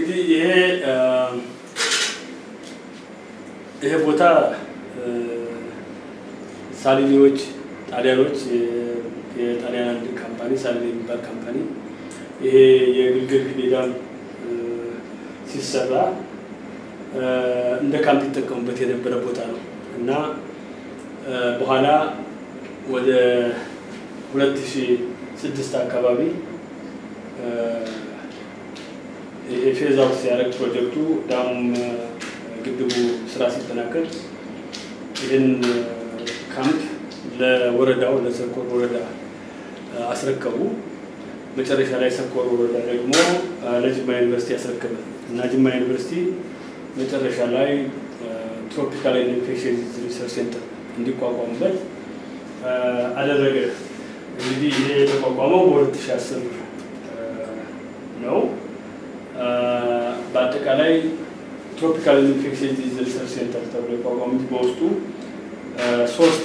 እንግዲህ ይሄ ይሄ ቦታ ሳሊኒዎች ጣሊያኖች የጣሊያን አንድ ካምፓኒ ሳሊኒ የሚባል ካምፓኒ ይሄ የግልገል ግቤ ዳም ሲሰራ እንደ ካምፕ ይጠቀሙበት የነበረ ቦታ ነው እና በኋላ ወደ 2006 አካባቢ ይሄ ፌዝ አውት ሲያደርግ ፕሮጀክቱ ዳሙም ግድቡ ስራ ሲጠናቀቅ ይህን ካምፕ ለወረዳው ለሰኮር ወረዳ አስረከቡ። መጨረሻ ላይ ሰኮር ወረዳ ደግሞ ለጅማ ዩኒቨርሲቲ ያስረከበ እና ጅማ ዩኒቨርሲቲ መጨረሻ ላይ ትሮፒካል ኢንፌክሽን ሪሰርች ሴንተር እንዲቋቋምበት አደረገ። እንግዲህ ይሄ የተቋቋመው በ2010 ነው። በአጠቃላይ ትሮፒካል ኢንፌክሽን ዲዚዝ ሪሰርች ሴንተር ተብሎ የቋቋሙት በውስጡ ሶስት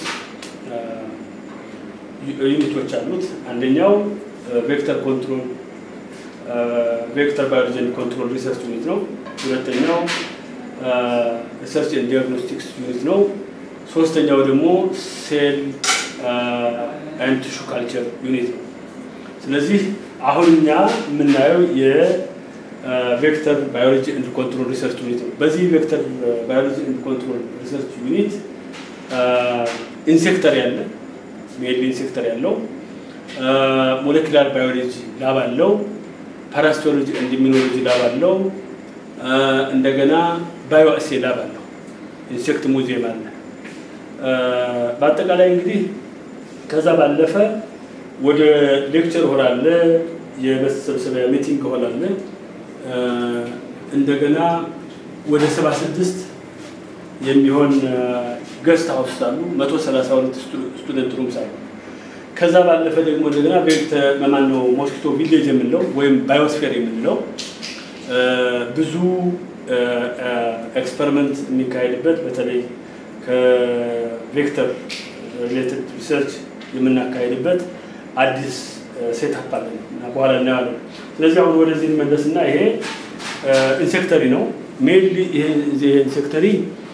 ዩኒቶች አሉት። አንደኛው ቬክተር ኮንትሮል ቬክተር ባዮሎጂ ኮንትሮል ሪሰርች ዩኒት ነው። ሁለተኛው ሪሰርች ኤንድ ዲያግኖስቲክስ ዩኒት ነው። ሶስተኛው ደግሞ ሴል ኤንድ ቲሹ ካልቸር ዩኒት ነው። ስለዚህ አሁን እኛ የምናየው የቬክተር ባዮሎጂ ኤንድ ኮንትሮል ሪሰርች ዩኒት ነው። በዚህ ቬክተር ባዮሎጂ ኤንድ ኮንትሮል ሪሰርች ዩኒት ኢንሴክተር ያለ ሜል ኢንሴክተር ያለው ሞለኪላር ባዮሎጂ ላብ አለው፣ ፓራሲቶሎጂ ኤንድ ኢሚኖሎጂ ላብ አለው፣ እንደገና ባዮአሴ ላብ አለው፣ ኢንሴክት ሙዚየም አለ። በአጠቃላይ እንግዲህ ከዛ ባለፈ ወደ ሌክቸር ሆል አለ፣ የመሰብሰቢያ ሚቲንግ ሆል አለ። እንደገና ወደ ሰባ ስድስት የሚሆን ገስት ሀውስ አሉ። መቶ ሰላሳ ሁለት ስቱደንት ሩምስ አሉ። ከዛ ባለፈ ደግሞ እንደገና ቬክተር ማነው ሞስኪቶ ቪሌጅ የምንለው ወይም ባዮስፌር የምንለው ብዙ ኤክስፐሪመንት የሚካሄድበት በተለይ ከቬክተር ሪሌትድ ሪሰርች የምናካሄድበት አዲስ ሴታፕ አለን እና በኋላ እናያለን። ስለዚህ አሁን ወደዚህ እንመለስና ይሄ ኢንሴክተሪ ነው። ሜንሊ ይሄ ኢንሴክተሪ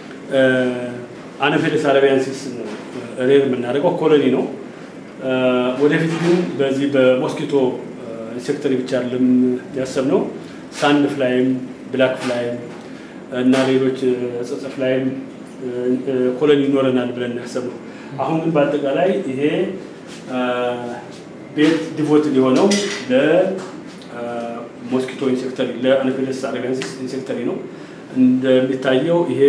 አነፌለስ አረቢያንሲስ ሬር የምናደርገው ኮሎኒ ነው። ወደፊት ግን በዚህ በሞስኪቶ ኢንሴክተሪ ብቻ አይደለም ያሰብነው ሳንድ ፍላይም፣ ብላክ ፍላይም እና ሌሎች ጸጸፍ ላይም ኮሎኒ ይኖረናል ብለን ያሰብነው። አሁን ግን በአጠቃላይ ይሄ ቤት ዲቮት የሆነው ለሞስኪቶ ኢንሴክተሪ ለአነፌለስ አረቢያንሲስ ኢንሴክተሪ ነው። እንደሚታየው ይሄ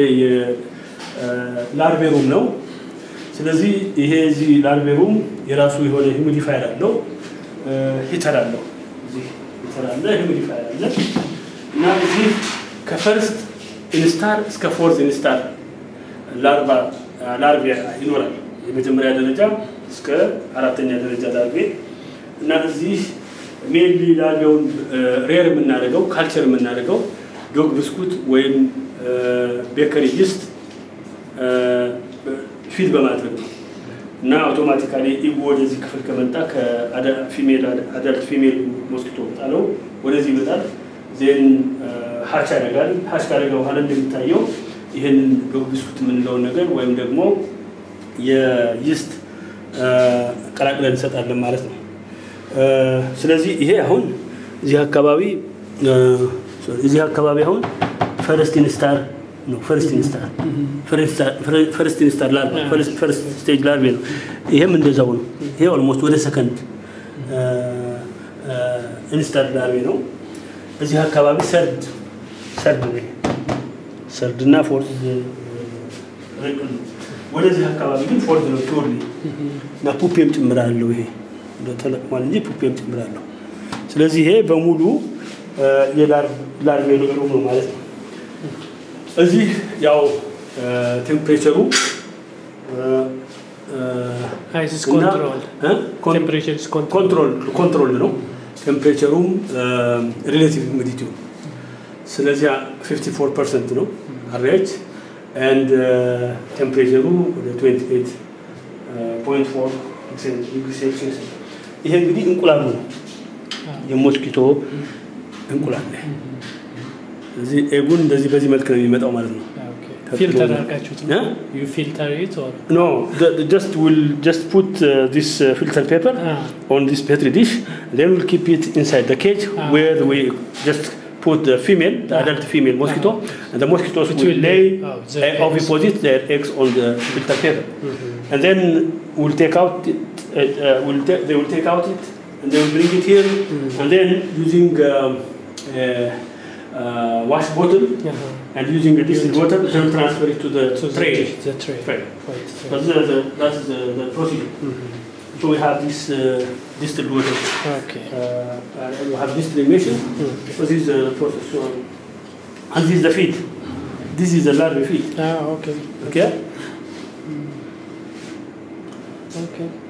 ላርቬሩም ነው። ስለዚህ ይሄ እዚህ ላርቬሩም የራሱ የሆነ ሂሚዲፋየር አለው፣ ሂተር አለው። እዚህ ሂተር አለ፣ ሂሚዲፋየር አለ እና እዚህ ከፈርስት ኢንስታር እስከ ፎርዝ ኢንስታር ላርቫ ላርቬ ይኖራል። የመጀመሪያ ደረጃ እስከ አራተኛ ደረጃ ላርቬ እና እዚህ ሜንሊ ላርቬውን ሬር የምናደርገው ካልቸር የምናደርገው ዶግ ብስኩት ወይም ቤከሪ ይስት ፊድ በማድረግ ነው እና አውቶማቲካሊ ኢጉ ወደዚህ ክፍል ከመጣ ከፊሜል አዳልት ፊሜል ሞስኪቶ ጣለው ወደዚህ ይመጣል። ዜን ሀች ያደርጋል። ሀች ካደረገ በኋላ እንደሚታየው ይህንን ዶግ ብስኩት የምንለውን ነገር ወይም ደግሞ የይስት ቀላቅለን እንሰጣለን ማለት ነው። ስለዚህ ይሄ አሁን እዚህ አካባቢ እዚህ አካባቢ አሁን ፈረስት ኢንስታር ነው። ፈርስት ኢንስታር ፈርስት ኢንስታር ላርቫ ፈርስት ስቴጅ ላርቬ ነው። ይሄም እንደዛው ነው። ይሄ ኦልሞስት ወደ ሰከንድ ኢንስታር ላርቬ ነው። እዚህ አካባቢ ሰርድ ሰርድ ነው። ሰርድ እና ፎርዝ ወደዚህ አካባቢ ግን ፎርዝ ነው ፒውርሊ እና ፑፔም ጭምር አለው። ይሄ ተለቅሟል እንጂ ፑፔም ጭምር አለው። ስለዚህ ይሄ በሙሉ የላርቬ ሩም ነው ማለት ነው። እዚህ ያው ቴምፕሬቸሩ ኮንትሮል ነው። ቴምፕሬቸሩም ሪሌቲቭ ሁሚዲቲው ስለዚህ 54 ፐርሰንት ነው አቨሬጅ ኤንድ ቴምፕሬቸሩ ወደ 28.4 ዲግሪ ሴልሲየስ ይሄ እንግዲህ እንቁላሉ ነው የሞስኪቶ እንቁላል እዚህ ኤጉን እንደዚህ በዚህ መልክ ነው የሚመጣው ማለት ነው። ፊልተር አድርጋችሁት እ? ነው ዩ ፊልተር ኢት ኦር No, the, the just we'll just put uh, this uh, filter paper Ah. on this petri dish. Then we'll keep it inside the cage Ah. where we just put the female, the Ah. adult female mosquito, and the mosquitoes It will, will lay lay, oh, their uh, eggs. oviposit their eggs on the filter paper, and then we'll take out it. Uh, uh, we'll ta- they will take out it, and they will bring it here, and then using um, uh, uh, wash bottle and using a distilled water, they will transfer it to the to tray. the tray Tray. Right. But the, the, that's the, the procedure. So we have this uh, distilled water. Okay. Uh, and we have distillation. So this is the process. So, and this is the feed. This is the larvae feed. Ah, okay. Okay. Okay.